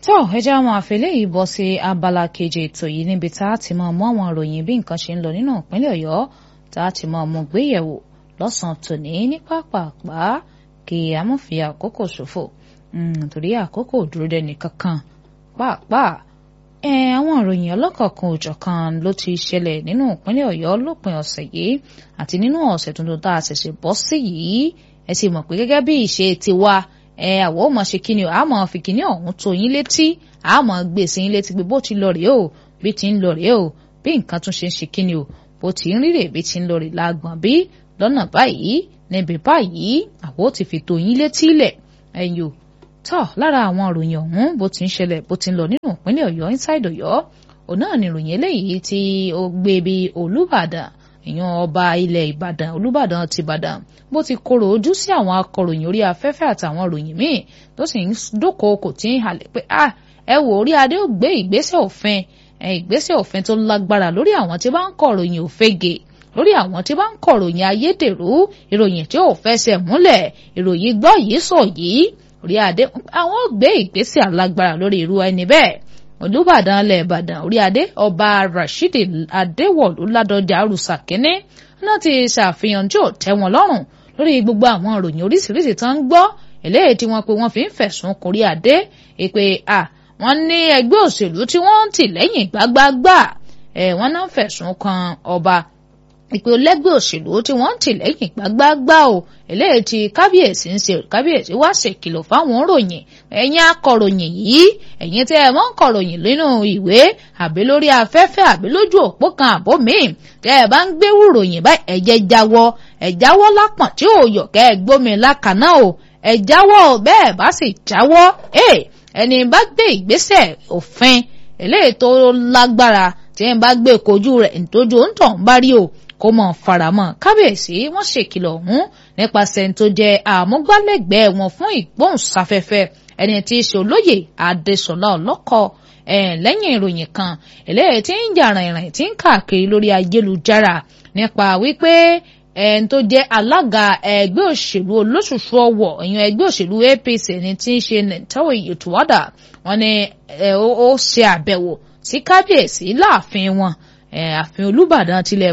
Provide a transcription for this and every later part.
tó ẹjẹ́ àwọn àfẹ́lẹ́ yìí bọ́ sí abala kejì ètò yìí níbi tá a ti máa mú àwọn ìròyìn bí nǹkan ṣe ń lọ nínú ìpínlẹ̀ ọ̀yọ́ tá a ti máa mú gbéyẹ̀wò lọ́sàn-án tòní ní pápápá kí a mọ̀ fi àkókò ṣòfò torí àkókò dúró dẹni kankan pàápàá àwọn ìròyìn ọlọ́kọ̀ọ̀kan òjọ̀kan ló ti ṣẹlẹ̀ nínú ìpínlẹ̀ ọ̀yọ́ lópin ọ̀sẹ̀ yìí àti nínú ọ̀sẹ̀ tuntun tá a ṣẹ̀ṣẹ̀ bọ́ sí yìí ẹ sì mọ̀ pé gẹ́gẹ́ bí ìṣe tiwa ẹ àwọ̀ ọmọ ṣe kíni o àmọ́ fi kíni ọ̀hún tó yín létí àmọ́ gbèsè yín létí pé bó ti lọ rèé o bí ti ń lọ rèé o bí nǹkan tún ṣe ń ṣe kíni o bó ti ń rírè bí ti ń lọ rèé lágbọ̀n bí lọ́nà báyìí níbi báyìí àwọ̀ ti fi tó yín létí lẹ̀ ẹ̀yìn o tọ́ lára àwọn ìròyìn ọ̀hún bó ti ń ṣẹlẹ̀ bó ti ń lọ nínú ìpínlẹ̀ ọ̀yọ́ inside ọ̀yọ́ òun náà ni ìròyìn eléyìí tí ó gbé bí olúbàdàn èèyàn ọba ilẹ̀ ìbàdàn olúbàdàn ti ìbàdàn bó ti korò ojú sí àwọn akọ̀ròyìn orí afẹ́fẹ́ àtàwọn ìròyìn míì tó sì ń dókookò tí ń halẹ̀ pé ah ẹ wò orí adé ò gbé ìgbésẹ̀ òfin ìgbésẹ̀ òfin tó lágbára lórí àwọn tí bá ń kọ̀ròyìn òfegè lórí àwọn tí bá ń kọ̀ròyìn ayédèrú ìròyìn tí ò fẹsẹ̀ múlẹ̀ ìròyìn gbọ́ yìí sọ yìí orí adé àwọn gbé ìgbésẹ̀ alágbára lórí irú ẹni bẹ́ẹ̀ olùbàdàn alẹ́ ìbàdàn orí adé ọba rasheed adéwọ̀lú ládọjà arúsà kínní náà ti ṣàfihàn tí ò tẹ́ wọn lọ́rùn lórí gbogbo àwọn ìròyìn oríṣiríṣi tó ń gbọ́ eléyìí tí wọ́n pe wọ́n fi ń fẹ̀sùn kórí adé èpè à wọ́n ní ẹgbẹ́ òṣèlú tí wọ́n ń tì lẹ́yìn gbágbágbà ẹ̀ wọ́n náà fẹ̀sùn kan ọba ìpè lẹ́gbẹ́ òṣèlú tí wọ́n ń tì lẹ́yìn gbágbágbá o eléyìí tí kábíyèsí ń ṣe kábíyèsí wá ṣèkìlọ̀ fáwọn òròyìn ẹ̀yin akọ̀ròyìn yìí ẹ̀yin tẹ́ ẹ mọ́ ń kọ̀ròyìn nínú ìwé àbí lórí afẹ́fẹ́ àbí lójú òpó kan àbó míì tẹ́ ẹ bá ń gbéwò ròyìn báyìí ẹ̀jẹ̀ jáwọ́ ẹ̀ jáwọ́ lápọ̀n tí ò yọ̀ kẹ́ ẹ gbómi lákàná o ẹ̀ jáwọ́ bẹ́ẹ̀ bá sì jáwọ́ ẹni bá gbé ìgbésẹ̀ òfin eléyìí tó lágbára tí ẹ bá gbé kojú rẹ̀ nítorí ó ń tàn bá rí o kó mọ̀ faramọ́ kábíyèsí wọ́n ṣèkìlọ̀ ọ̀hún nípasẹ̀ tó jẹ́ àmúgbálẹ́gbẹ̀ẹ́ wọn fún ìgbóhùnsáfẹ́fẹ́ ẹni tí í ṣe olóyè adéṣọlá ọlọ́kọ̀ lẹ́yìn ìròyìn kan eléyìí tí ń jà rìnrìn tí ń káàkiri lórí ayélujára nípa wípé ẹni tó jẹ́ alága ẹgbẹ́ òṣèlú olóṣùṣù ọwọ̀ ìyẹn ẹgbẹ́ òṣèlú apc ẹni tí ń ṣe nìtọ́wọ̀ ìyètùwádà wọn ni ó ṣe àbẹ̀wò sí kábíyèsí láàfin wọn ààfin olùbàdàn tilẹ̀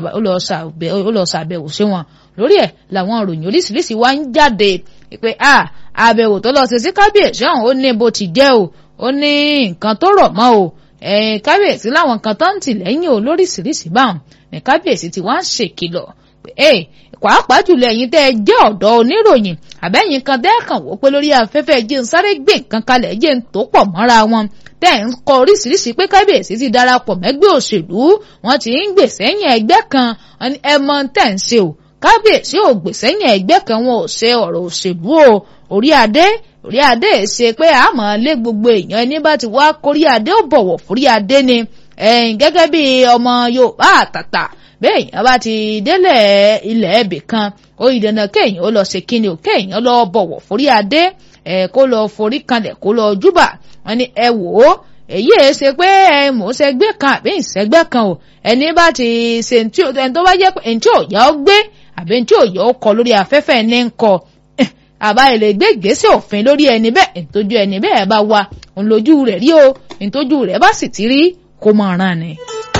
ó lọ ṣàbẹ̀wò sí wọn lórí ẹ̀ làwọn ìròyìn oríṣiríṣi wá ń jáde pé àbẹ̀wò tó lọ ṣe sí kábíyèsí ọ̀hún ó ní bó ti jẹ́ o ó ní nǹkan tó rọ̀ mọ́ o kábíyèsí láwọn nǹkan tó ń tì lẹ́yìn o lóríṣiríṣi báwọn ní kábíyèsí ti wá ń ṣèkìlọ̀ pé pàápàá jùlọ ẹ̀yin tẹ́ ẹ jẹ́ ọ̀dọ́ oníròyìn àbẹ́yìn kan tẹ́ kàn wò pé lórí afẹ́fẹ́ jẹ́ ń sáré gbé nǹkan kalẹ̀ jẹ́ ń tó pọ̀ mọ́ra wọn tẹ́ ń kọ oríṣiríṣi pé kábíyèsí ti darapọ̀ mẹ́gbẹ́ òṣèlú wọ́n ti ń gbèsè ẹ̀yìn ẹgbẹ́ kan ẹ mọ tẹ́ ń ṣe o kábíyèsí ò gbèsè ẹ̀yìn ẹgbẹ́ kan wọn ò ṣe ọ̀rọ̀ òṣèlú o orí adé orí adé ṣe pé àmọ́ lé gbogbo èèyàn ẹni bá ti wá kórí adé ó bọ̀wọ̀ fórí adé ni gẹ́gẹ́ bí ọmọ Yorùbá àtàtà bẹ́ẹ̀ èèyàn bá ti délẹ̀ ilẹ̀ ẹ̀bì kan ó ìdènà kéèyàn ó lọ ṣe kíni ò kéèyàn lọ bọ̀wọ̀ fórí adé ẹ̀ kó lọ forí kanlẹ̀ kó lọ júbà wọn ni ẹ wò ó èyí ẹ ṣe pé ẹ mò ń ṣẹgbẹ́ kan àbí ìṣẹ́gbẹ́ kan o ẹni bá ti ṣe ẹni tó bá jẹ́ pé ẹni tí ò yá ọ gbé àbí ẹni tí ò yá ọ kọ lórí afẹ́fẹ́ ní ń kọ àbá ilé gbé ìgbésẹ̀ òfin lórí ẹni bẹ́ẹ̀ ìtọ́jú ẹni bẹ́ẹ̀ bá wà òun lójú rẹ̀ rí o ìtọ́jú rẹ̀ bá sì ti rí kó mọ̀ ọ̀ràn ni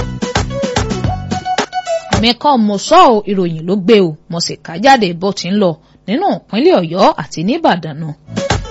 mi kàn mo sọ ọ́ ìròyìn ló gbé o mo sì kà jáde bó ti ń lọ nínú ìpínlẹ̀ Ọ̀yọ́ àti nìbàdàn náà.